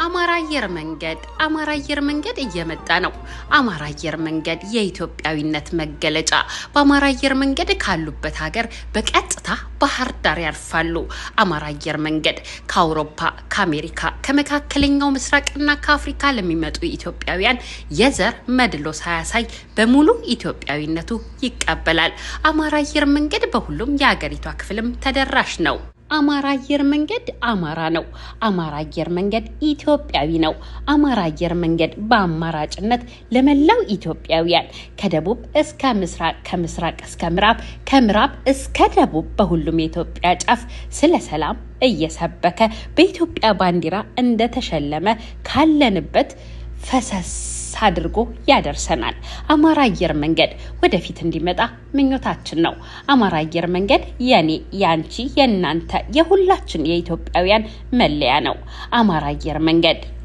አማራ አየር መንገድ አማራ አየር መንገድ እየመጣ ነው። አማራ አየር መንገድ የኢትዮጵያዊነት መገለጫ። በአማራ አየር መንገድ ካሉበት ሀገር በቀጥታ ባህር ዳር ያርፋሉ። አማራ አየር መንገድ ከአውሮፓ፣ ከአሜሪካ፣ ከመካከለኛው ምስራቅና ከአፍሪካ ለሚመጡ ኢትዮጵያውያን የዘር መድሎ ሳያሳይ በሙሉ ኢትዮጵያዊነቱ ይቀበላል። አማራ አየር መንገድ በሁሉም የሀገሪቷ ክፍልም ተደራሽ ነው። አማራ አየር መንገድ አማራ ነው። አማራ አየር መንገድ ኢትዮጵያዊ ነው። አማራ አየር መንገድ በአማራጭነት ለመላው ኢትዮጵያውያን ከደቡብ እስከ ምስራቅ፣ ከምስራቅ እስከ ምዕራብ፣ ከምዕራብ እስከ ደቡብ በሁሉም የኢትዮጵያ ጫፍ ስለ ሰላም እየሰበከ በኢትዮጵያ ባንዲራ እንደተሸለመ ካለንበት ፈሰስ አድርጎ ያደርሰናል። አማራ አየር መንገድ ወደፊት እንዲመጣ ምኞታችን ነው። አማራ አየር መንገድ የኔ፣ ያንቺ፣ የእናንተ፣ የሁላችን የኢትዮጵያውያን መለያ ነው። አማራ አየር መንገድ